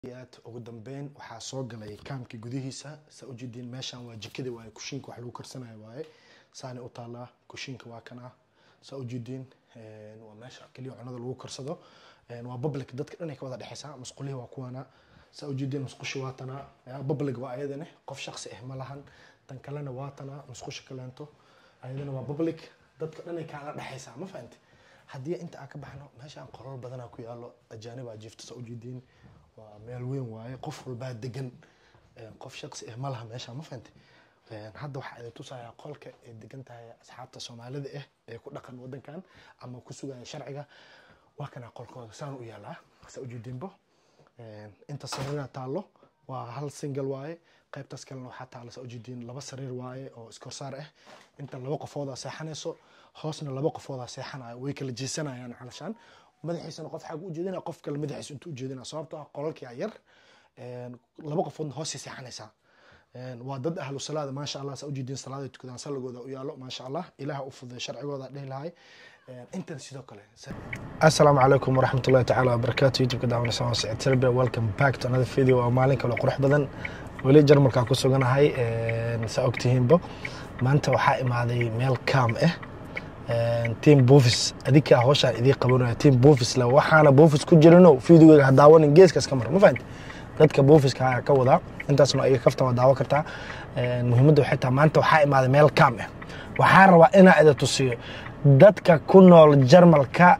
aad ugu dambeyn waxaa soo galay kaamka gudihiisa saa ujeediin meeshan waa jikada waaye kushiinka wax lagu karsanayo waaye saanay u taalaa kushiinka waa kana saa ujeediin waa meesha keliya cunada lagu karsado waa public dadka dhan ay ka wada dhexeysaa musqulihii waa kuwana saa ujeediin musqushi waa tana public waa ayadane qof shaqsi ah ma lahan tan kalena waa tana musqusha kaleento ayadana waa public dadka dhan ay kaala dhexeysaa ma fahanti haddii inta aan ka baxno meeshaan qolal badanaa ku yaalo ajaanibaa jiifta saa ujeediin waa meel weyn waaye qof walbaa degan qof shaqsi ah ma laha meesha ma fahanti hadda waxaa idin tusayaa qolka ay degan tahay asxaabta soomaalida ah ee ku dhaqan wadankan ama ku sugaya sharciga waa kana qolkooda saan u yaalaa saa ujeediinbo inta sariira taallo waa hal single waaye qaybtaas kalena waxaa taalla saa ujeediin laba sariir waaye oo iskorsaar ah inta laba qofoodaa seexanayso hoosna laba qofoodaa seexanaya way kala jeesanayaan calashaan madaxiisana qof xag u jeedina qof kale madaxiisa intuu ujeedina sababtoo ah qolalkii yar laba qofoodna hoosay seexanaysaa waa dad ahlu salaada maasha allah saa ujeediin salaada tukadaan salligooda u yaalo maasha allah ilaah u fuday sharcigooda dhehi lahay intan sidoo kale assalaamu calaykum waraxmatullahi tacaala wabarakaatu youtube-ka daawanaysa waa siciid serbia welcome back to another video waa maalin kale qurux badan weli jarmalkaa ku suganahay saa ogtihiinbo maanta waxaa imaaday meel kaam ah team bofis adinkaa hawshaan idii qabanaya team bofis le waxaana bofis ku jirino videogeyga ha daawanin geeskaas ka mar ma fahanti dadka bofiska ayaa ka wadaa intaasna iga kaftan waa daawo kartaa muhiimadda waxay tahay maanta waxaa imaaday meel kaam ah waxaa rabaa inaa ida tusiyo dadka ku nool jarmalka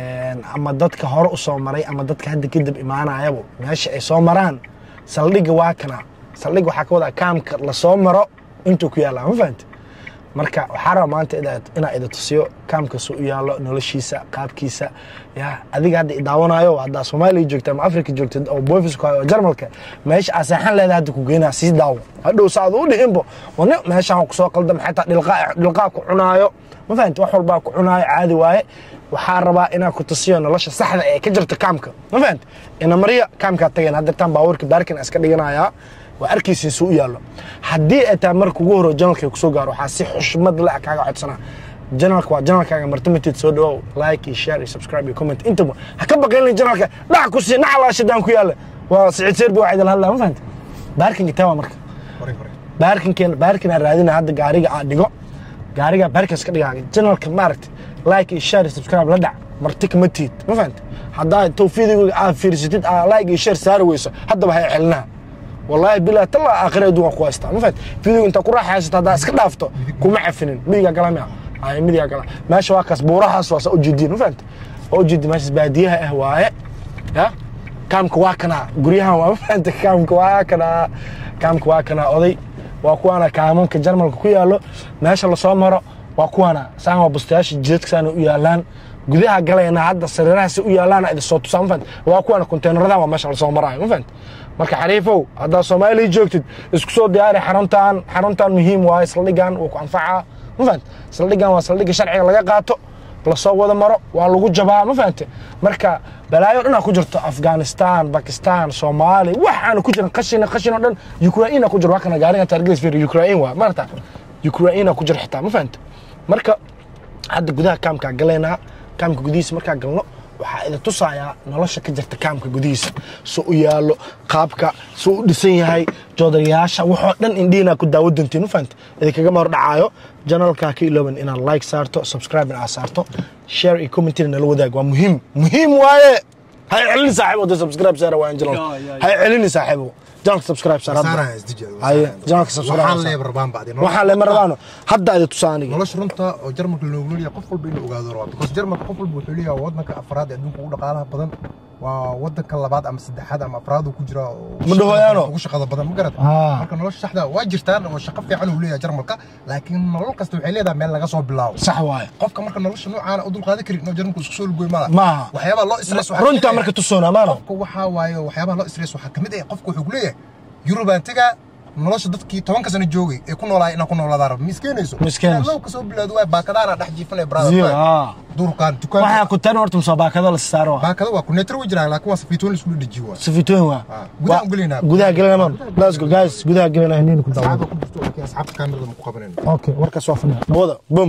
ama dadka hore u soo maray ama dadka hadda kadib imaanayabo meesha ay soo maraan saldhigga waa kana saldhigga waxaa ka wadaa kaamka lasoo maro intuu ku yaallaa ma fahanti marka waxaa raba maanta inaa ida tusiyo kaamkasu u yaallo noloshiisa qaabkiisa ya adiga hadda idaawanayo haddaa soomaaliya joogta ama africa joogta oo boofis ku hayo oo jarmalka meesha aa seexan leedahay hadda ku geynaa sii daawo hadhow saad u dhihinbo wani meeshaan kusoo qaldam xataa dhilqaa ku cunaayo ma fahanti wax walbaa ku cunaayo caadi waaye waxaa rabaa inaa ku tusiyo nolosha saxda ee ka jirta kaamka ma fahanti ina mariya kaamkaa tageen haddeertaan baabuurka baarkin iska dhiganayaa waa arkaysiin suu u yaallo haddii ay tahay marka ugu horo janalka kusoo gaaro waxaa si xushmad le kaaga codsanaa janalka waa janalkaaga martimateed soo dhawow like iyo share iyo subscribe iyo comment intaba ha ka baqaylin janalka dhac ku sii naca laashadaan ku yaalla waa siciid seerbi waa idil hadlaa ma fahanti baarkinka tawa marka baarkinkeen baarkinaa raadina hadda gaariga aa dhigo gaariga baarkin iska dhigaa janalka maaragta like iyo share iyo subscribe la dhac marti kama tiid ma fahanti haddaa tawfiidigooga aa fiirsatid aa like iyo share saari weyso haddaba hay celinaha والله بلا تلا اخر ادوان كو هيستا ما فهمت فيديو انت كو راحيستا هذا اسك دافto kuma cafinin midiga galama ay midiga gala meesha waa kas buurahaas waa u jeedin ma fahmt oo jeedin meesha baadiyaha ah waaye ya kaamka waa kana guryahan waa ma fahmt kaamka waa kana kaamka waa kana oday waa kuwana kaamanka jarmalka ku yaalo meesha la soo maro waa kuwana saan waa bustayaasha jidadkaana u yaalaan gudaha galayna hadda sariirahaasi u yaalaana idin soo tusaa ma fahmt waa kuwana konteenaradan waa meesha la soo maraayo ma fahmt marka xariifow haddaad soomaaliya joogtid isku soo diyaari xaruntan xaruntan muhiim waaye saldhigan wuu ku anfacaa ma fahante saldhigan waa saldhigga sharciga laga qaato lasoo wada maro waa lagu jabaa ma fahante marka balaayo dhanaa ku jirto afghanistan bakistan soomaaliya waxaana ku jiran qashina qashin oo dhan ukraina ku jiro waa kana gaarigan taargelis fiir ukrain waa marata ukraina ku jira xitaa ma fahante marka hadda gudaha kaamkaa galaynaa kaamka gudihiisa markaa galno waxaa idin tusayaa nolosha ka jirta kaamka gudihiisa su u yaallo qaabka su u dhisan yahay joodarayaasha waxoo dhan indhihinaa ku daawo doontiin ma fahamte idinkaga mar dhacaayo janalkaa ka ilooban inaad like saarto subscribe inaad saarto share iyo commentina nala wadaag waa muhiim muhiim waaye hay celini saaxiibo de subscribe saara waa janal hay celini saaxiibo janalka subscribe saar haye janalka subscribe waxaan leema rabaano hadda idin tusaa aniga nolosha runta oo jarmalka loogu leeyahay qof walba inuu ogaado rabaa because jarmalka qof walba wuxuu leeyahay wadanka afraad ee adduunka ugu dhaqaalaha badan waa wadanka labaad ama saddexaad ama afraad uu ku jira Ma dhahoyaano? ugu shaqada badan ma garata Ah. marka nolosha saxda waa jirtaan oo shaqo fiican uu leeyahay jarmalka laakiin nolol kasta waxay leedahay meel laga soo bilaabo sax waaye qofka marka nolosha noocaana u dulqaadan karin inuu jarmalku isku soo lugoy mala maaha waxyaabaha loo stress waxaa runtaa kamid ah- marka tusoona maano qofka waxaa waaye waxyaabaha loo stress waxaa kamid ah qofka wuxuu ku leeyahay yurubaan tegaa nolosha dadkii tobanka sano joogay ee ku noolaay inaan ku noolaadaa raba miskeenayso Ma iskeenayso. low kasoo bilaado waay baakadaana dhex jiifanaya Zio, brother ah. durkaan waxaa dukaanka ku tan horta musaabaakado la saaro baakada waa kuneetar way jiraan laakiin waa safiitoon la isku dhejiyo waa safitooyin waa Ah, gudaha u gelaynaa. gudaha gelinaa man let's go guys gudaha gelinaa haniin ku daawo asxaabta ku jirto laakiin asxaabta kaamirada ma ku qabanayno okay warkaas waa fadhiya nabada boom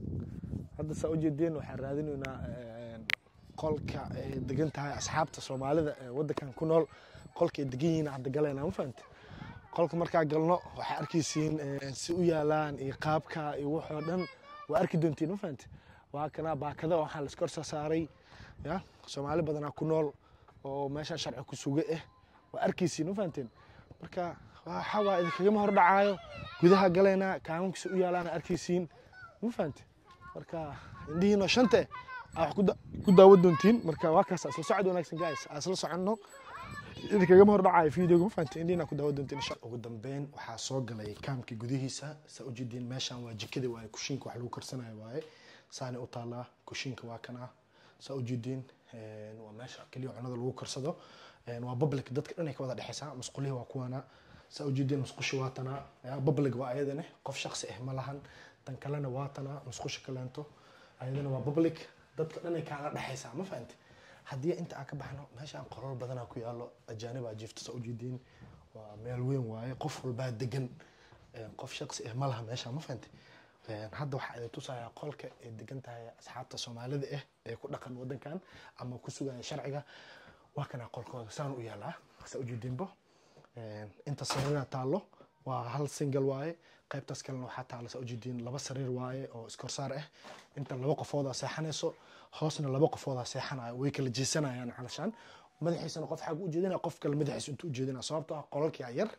hadda saa ujeedeen waxaan raadinaynaa qolka ay degan tahay asxaabta soomaalida ee wadankan ku nool qolkay degan yihiin hadda galayna ma fahamte qolka markaa galno waxaa arkaysiin si u yaalaan iyo qaabka iyo waxoo dhan waa arki doontiin ma fahamte waa kana baakada waxaa la iska hor saaray ya soomaali badanaa ku nool oo meesha sharci ku suga ah waa arkaysiin ma fahamteen marka waxa waa idinkagama hor dhacaayo gudaha galaynaa kaamankiisa u yaalaana arkaysiin ma fahamte marka indhihiino shante aa wax ku daawo doontiin marka waa kaas isla socod wanaagsan guys aa isla soconno idinkagama hor dhacayo videoga ma fahamte indhihiina ku daawo doontiin insha ugu dambeyn waxaa soo galay kaamka gudihiisa saa ujeediin meeshan waa jikada waaye kushiinka wax lagu karsanayo waaye saani u taalaa kushiinka waa kana saa ujeediin waa meesha keliya cunada lagu karsado waa public dadka dhan ay ka wada dhexeysaa musqulihii waa kuwana saa ujeediin musqushi waa tanaa public waa ayadane qof shaqsi ah ma lahan tan kalena waa tanaa musqusha kaleento ayadana waa public dadka dhan ay kaala dhexeysaa ma fahamte haddii inta aan ka baxno meeshaan qolol badanaa ku yaalo ajaanibaa jiifta saa ujeediin waa meel weyn waaye qof walbaa degan qof shaqsi ah ma laha meeshaan ma fahamte hadda waxaa idin tusayaa qolka ay degan tahay asxaabta soomaalida ah ee ku dhaqan wadankan ama ku sugaya sharciga waa kana qolkooda saan u yaalaa saa ujeediinbo inta sariira taallo waa hal single waaye qaybtaas kalena waxaa taalla saa ujeediin laba sariir waaye oo iskorsaar ah inta laba qofoodaa seexanayso hoosna laba qofoodaa seexanayo way kala jeesanayaan calashaan madaxiisana qof xag u jeedinaya qof kale madaxiisa intuu ujeedinaya sababtoo ah qolalkia yar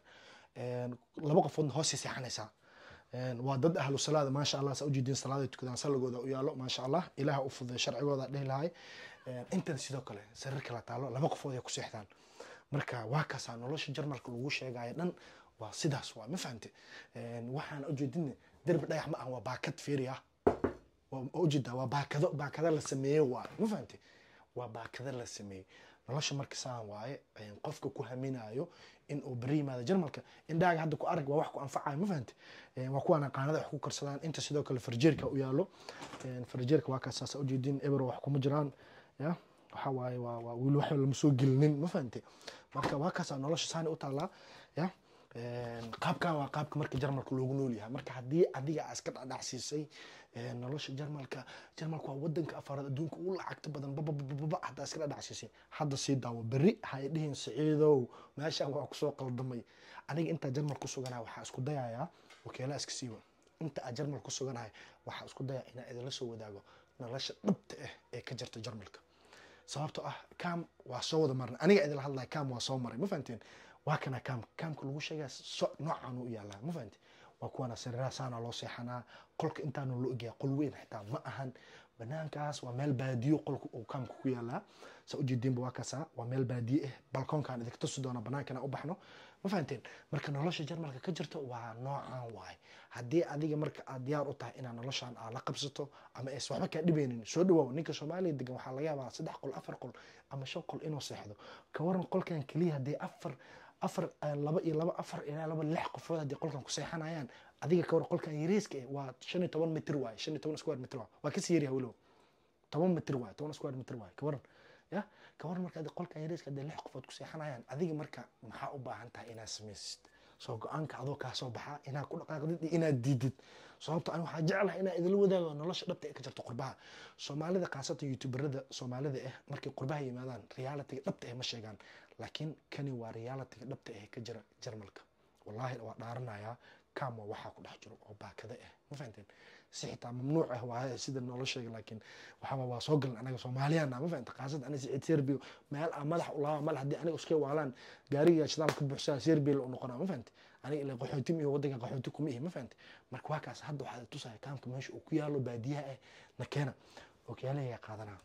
laba qofoodna hoosay seexanaysaa waa dad ahlu salaada maasha allah saa ujeediin salaaday tukadaan salligooda u yaalo maasha allah ilaah u fuday sharcigooda dhihi lahay intan sidoo kale sariir kala taalo laba qofood ay ku seexdaan marka waa kaasaa nolosha jarmalka lagu sheegayo dhan waa sidaas waa ma fahamte waxaan ujeedin derbi dhagax ma ah waa baakad fiiri ah ujeedaa waa baakado baakada la sameeye waa ma fahamte waa baakada la sameeyey nolosha marka saan waaye qofka ku haminayo in uu beri yimaado jarmalka indhaaga hadda ku arag waa wax ku anfacayo ma fahamte waa kuwaana qaanada wax ku karsadaan inta sidoo kale farjeerka u yaalo farjeerka waa kaas saasa ujeedin eber wax kuma jiraan ya waxa waaye waa waa wili wax lama soo gelinin ma fahamte marka waa kaasaa nolosha saani u taallaa ya qaabkan waa qaabka marka jarmalka loogu nool yahay marka haddii adiga aa iska dhacdhacsiisay nolosha jarmalka jarmalka waa wadanka afaraad adduunka ugu lacagta badan bababababa haddaa iska dhacdhacsiisay hadda sii daawo berri hay dhihin siciidow meeshaan waa kusoo qaldamay aniga intaa jarmal ku suganaya waxaa isku dayayaa wakeelaa iska siiwa inta aa jarmal ku suganahay waxaa isku daya inaa idinla soo wadaago nolosha dhabta ah ee ka jirta jarmalka sababtoo ah cam waa soo wada marnay aniga idinla hadlaya cam waa soo maray ma fahamteen waa kana kaam kaamka lagu sheegaya so noocan u yaalaa ma fahamte waa kuwana sariiraha saana loo seexanaa qolka intaanu loo egaya qol weyn xitaa ma ahan banaankaas waa meel baadiyo qolka uu kaamka ku yaalaa saa ujeediinba waa kaasaa waa meel baadiye ah balkoonkaan idinka tusi doona banaankana u baxno ma fahamteen marka nolosha jarmalka ka jirto waa noocan waay haddii adiga marka aad diyaar u tahay inaad noloshan aad la qabsato ama ays waxba kaa dhibeynin soo dhawaaw ninka soomaaliya degan waxaa laga yaabaa saddex qol afar qol ama shan qol inuu seexdo ka waran qolkan keliya haddii afar afar laba iyo laba afar ilaa laba lix qofood haddii qolkan ku seexanayaan adiga ka waran qolkan yariiska eh waa shan iyo toban mitir waaye shan iyo toban square mitir waaye waa kasii yaryahay weliba toban mitir waaye toban square mitir waaye ka waran ya ka waran marka qolkan yariiska haddii lix qofood ku seexanayaan adiga marka maxaa u baahan tahay inaad samaysid soo go-aanka adoo kaa soo baxaa inaad ku dhaqaaqdid iyo inaad diidid sababto ani waxaa jeclahay inaa idinla wadaago nolosha dhabta ee ka jirta qurbaha soomaalida khaasatan youtuberada soomaalida ah markay qurbaha yimaadaan realitiga dhabta ah ma sheegaan laakiin kani waa realitiga dhabta ah ka jira jarmalka wallaahi waa dhaaranayaa kama waxaa ku dhex jiro oo baakada ah ma fahanteen si xitaa mamnuuc ah waa sida noola sheega laakiin waxaa waa soo galan anaga soomaaliyana ma fahanta qaasad aniga siciid serbio meel aan madax u laaba mal haddii aniga iska waalaan gaariga shidaal ka buuxsaa serbia u noqonaa ma fahante aniga ila qaxooti iyo wadanka qaxooti kuma ihi ma fahante marka waa kaas hadda waxaa tusaya kaamka meesha uu ku yaalo baadiyaha ah na keena okyaalayaa qaadanaa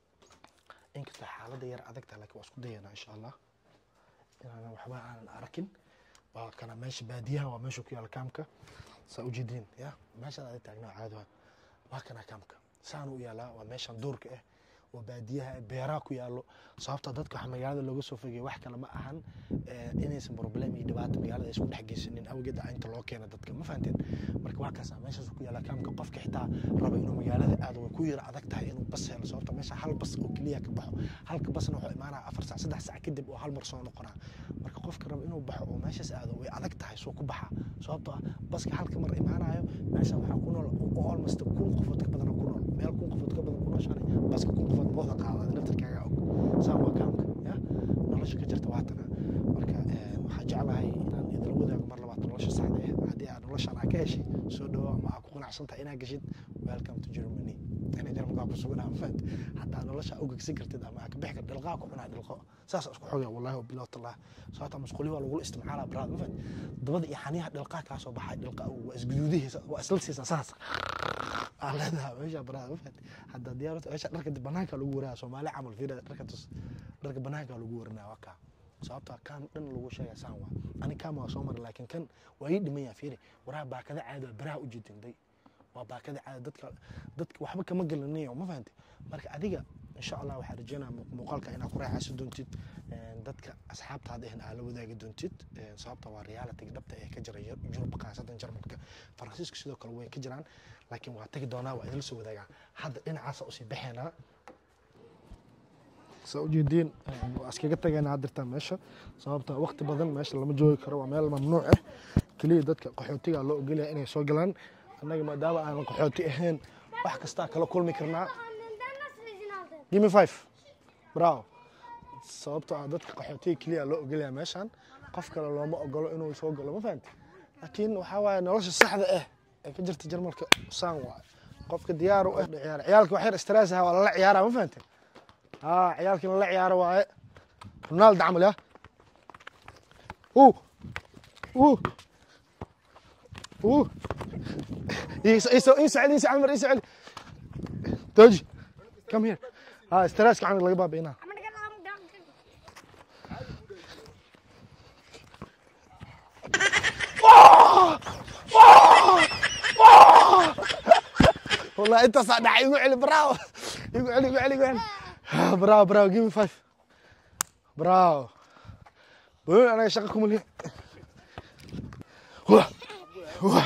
inkastoo xaaladda yar adagta laakiin waa isku dayanaa insha allah inaanan waxba aanan arkin waa kana meesha baadiyaha waa meesha ku yaala kaamka saa ujeediin ya meeshaan adig taagnaa caadiha waa kana kaamka saanu u yaalaa waa meeshan duurka ah oo baadiyaha beeraha ku yaalo sababta dadka waxa magaalada looga soo fogaya wax kale ma ahan inaysan problem iyo dhibaato magaalada isku dhex geysanin awgeed inta loo keena dadka ma fahanteen marka waa kaasa meeshaas ku yaala kaamka qofka xitaa raba inuu magaalada aado way ku yara adag tahay inuu bas helo sababta meesha hal bas oo keliya ka baxo halka basna wuxuu imaanaya afar saac saddex saac kadib oo hal mar soo noqonaa marka qofka raba inuu baxo oo meeshaas aado way adag tahay soo ku baxa sababtoo ah baska halka mar imaanayo meesha waxaa ku nool almost kun qofood ka badan ku nool meel kun qofood ka badan ku nooshaanay baska kun qofood mooda qaada naftarkaaga og saa waa kaamka ya nolosha ka jirta waatana marka eh, waxaa jeclahay inaan idila wadaago mar labaad nolosha saxda ah haddii aad noloshan aa ka heshay soo dhawo ama aa ku qanacsan tahay inaad geshid welcome to germany ina jarmalkaa ku sugan ama fahamte haddaa nolosha aa u gegsan kartid ama aa ka bixi kartid dhilqaa ku cunaa dhilqo saas isku xoga wallahi wabilah tallah sababta masquuli waa lagula isticmaalaa baraad ma fahamte dabada iyo xaniyaha dhilqaa kaa soo baxay dhilqa waa isguduudihiisa waa isla siisaa saas aa leedahay meesha baraad ma fahamte hadda diyaarata meesha dharka banaanka lagu waraa soomaali camal fiira dharka tus dharka banaanka lagu warinaa waa kaa sababta kan dhan lagu sheegay saan waa ani kama waa soo maray laakiin kan waa ii dhiman yaha fiiri waraha baakada caadi waa baraha u jeedinday waa baakada caadi dadka dadka waxba kama gelinayo ma fahamtay marka adiga insha allah waxaa rajeynaya mu- muuqaalka inaad ku raaxaysan doontid een, dadka asxaabtaada ahna aad la wadaagi doontid een, sababta waa reality dhabta ee ka jira Yur- yurub khaasatan jarmalka faransiiska sidoo kale way ka jiraan laakiin waa tagi doonaa waa idinla soo wadaagaa hadda dhinacaasa usii baxaynaa saa ujeediin waa iskaga tagaynaa haddirtaan meesha sababta waqti badan meesha lama joogi karo waa meel mamnuuc ah keliya dadka qaxootiga loo ogolyahay inay soo galaan annaga maadaama aanan qaxooti ahayn wax kastaa kala kulmi karnaa Give me five. Bravo. sababtoo ah dadka qaxootiga keliya loo ogolyahay meeshan qof kale looma ogolo inuu soo galo ma fahamti laakiin waxaa waaye nolosha saxda ah ee ka jirta jarmalka saan waaye qofka diyaar u ah ciyaar ciyaalka wax yar stress ah waa lala ciyaaraa ma fahamti haa ciyaalkii lala ciyaaro waaye ronaldo camal ya uu uu uu iso iso iso celi iso camar iso celi توجي كم هير ها استراسك عن الغباب هنا I'm gonna get um, down. والله انت صدع يقول علي براو يقول علي يقول علي يقول علي براو براو جيب مي فايف براو بقول انا شغلكم اللي هو هو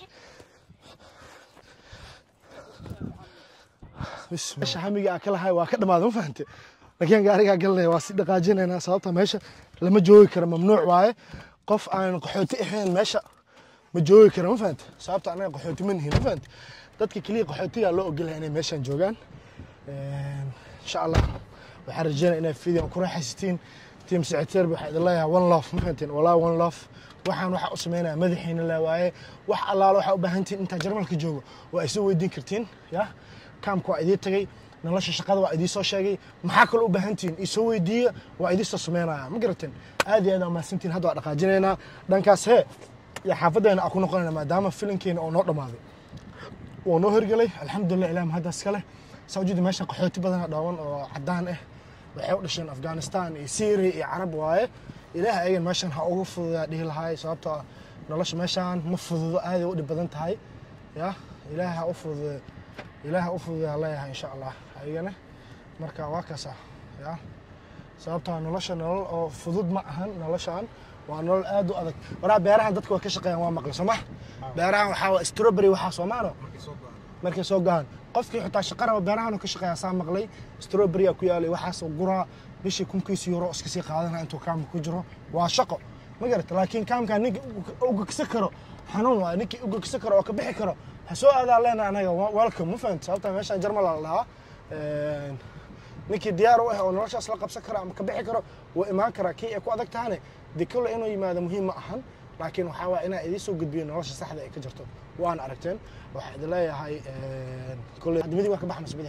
بس meesha hamiga aan ka lahay waa ka dhamaaday ma fahante laakiin gaarigaa galinaya waa si dhaqaajinaynaa sababta meesha lama joogi karo mamnuuc waaye qof aan qaxooti ahayn meesha ma joogi karo ma fahante sababta anaga qaxooti ma nihin ma fahante dadka keliya qaxootigaa loo ogolyahay inay meeshan joogaan Een, insha allah waxaan rajeynaya inay fideon ku raaxaysatiin tiim secretary waxaa idin leeyahay one love ma fahanteen walaa one love waxaan waxaa u sameynaya madaxiina le waaye wax allaalo waxaa u baahan tihiin intaa jarmalka joogo waa ay soo weydiin kartiin ya kaamka waa idii tagay nolosha shaqada waa idii soo sheegay maxaa kaloo u baahan tihiin isoo weydiiya waa idii soo sameynaya ma garateen aad iyo aad aa mahadsantihin hadda waa dhaqaajinaynaa dhankaas hee iyo xaafadeena aa ku noqonayna maadaama filinkeena oo noo dhammaaday waa noo hirgelay alxamdulilah ilaah mahaddaas kale saa ujeeda meesha qaxooti badana dhooban oo cadaan ah waxay u dhasheen afghanistan iyo syria iyo carab waaye ilaah ayagan meeshan ha ugu fududaa dhihi lahaay sababtoo ah nolosha meeshan ma fududo aaday u dhib badan tahay ya ilaah ha u fudude ilaah ha u fududaa leeyahay insha allah ayagana marka waa kaasa ya sababtoo ah nolosha nolol oo fudud ma ahan noloshan waa nolol aad u adag waraa beerahan dadka waa ka shaqeeyaan waa maqli soo ma beerahan waxaa waa strawberry waxaa soomaano markay soo gahaan qofkii xitaa shaqa raba beerahan ka shaqeeya saa maqlay strawberry ku yaalay waxaas guraa bishii kunkiisa euro iska sii qaadana intuu kaamka ku jiro waa shaqo ma garata laakiin kaamka ninka ugagsa karo xanuun waay ninkii ugagsa karo oo ka bixi karo ha soo aadaa leena anaga welcome ma fahamta sababta meeshaan jarmal la dhahaa Een, ninkii diyaar u ah oo noloshaas la qabsan karo ama ka bixi karo wuu imaan karaa kii ay ku adag tahane dee kolle inuu yimaado muhiim ma ahan laakiin waxaa waaya inaa idiin soo gudbiyo nolosha saxda ay ka jirto waana aragteen waxaa idin leeyahay kolle adimidii waa ka baxa mase bidix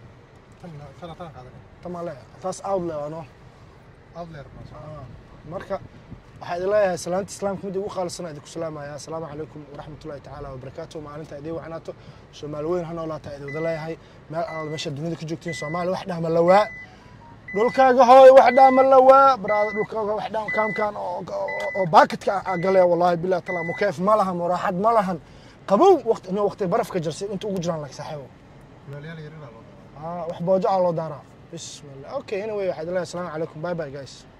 tamaa leeyahay taas out le ano marka waxaa idin leeyahay salaanta islaamka mid ugu qaalisana idinku salaamaya asalaamu calaykum waraxmatullahi tacaala wabarakaatu maalinta idii wacnaato soomaali weyn ha noolaataa idin wada leeyahay meel alaal meesha dunida ka joogtiin soomaali wax dhahma lawaa dhulkaaga hooy wax dhaama lawaa baraada dhulkaaga wax dhaama kaamkan oo oo baaketka ah gale wallahi billahi taala mukeef ma lahan muraaxad ma lahan qabow waqti inuu waqti barafka jirsi inta ugu jiraan lag saaxiibo ah wax boojo ah loo daaraa bismillah okay anyway waxaad leeyahay asalaamu calaykum bye bye guys